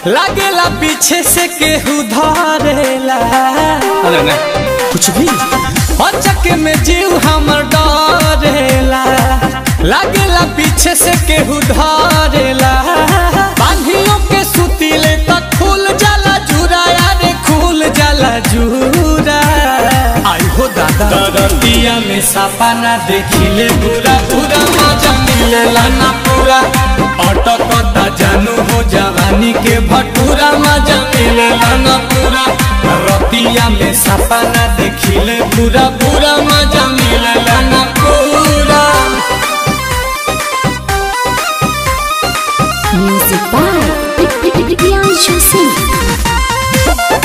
लागेला पीछे से केहू धरेला अरे ना कुछ भी अचक में जीव हमर डरेला लागेला पीछे से केहू धरेला बांधियों के सुतीले तक खुल जाला जूरा यारे खुल जाला जूरा आई हो दादा दरतिया में सापा ना देखिले पूरा पूरा मजा मिलेला ना पूरा अटकता जानू हो जवानी के भटूरा मजा मिलेला ना पूरा रतिया में सापा ना देखिले पूरा पूरा मजा मिलेला ना पूरा Music by Priyanshu Singh.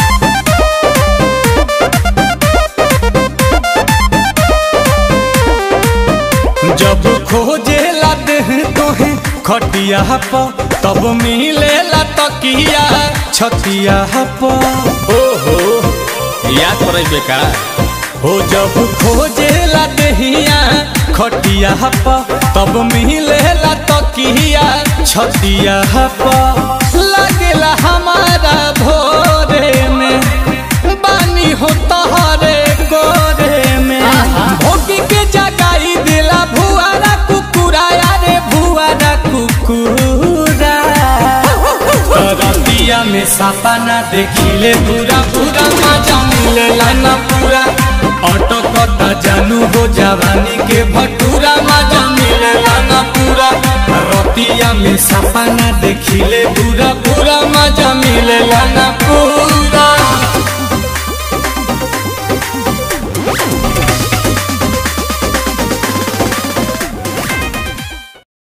जब खोजे लाते हैं तोहे खटिया पर तब मिले ला तकिया छतिया पर ओहो याद पड़े बेका हो जब खोजे ला दहिया खटिया पर तब मिले ला तकिया छतिया पर लगेला हमारा भोरे में बानी हो तहरे गोरे में भोगी के जगाई दिला भुआरा कुकुरा यारे भुआरा कुकुरा रतिया में सापा ना देखिले पूरा पूरा मजा मिलेला ना पूरा ऑटो कटा जानू हो जवानी के भटूरा मजा मिलेला ना पूरा रतिया में सापा ना देखिले पूरा पूरा मजा मिलेला ना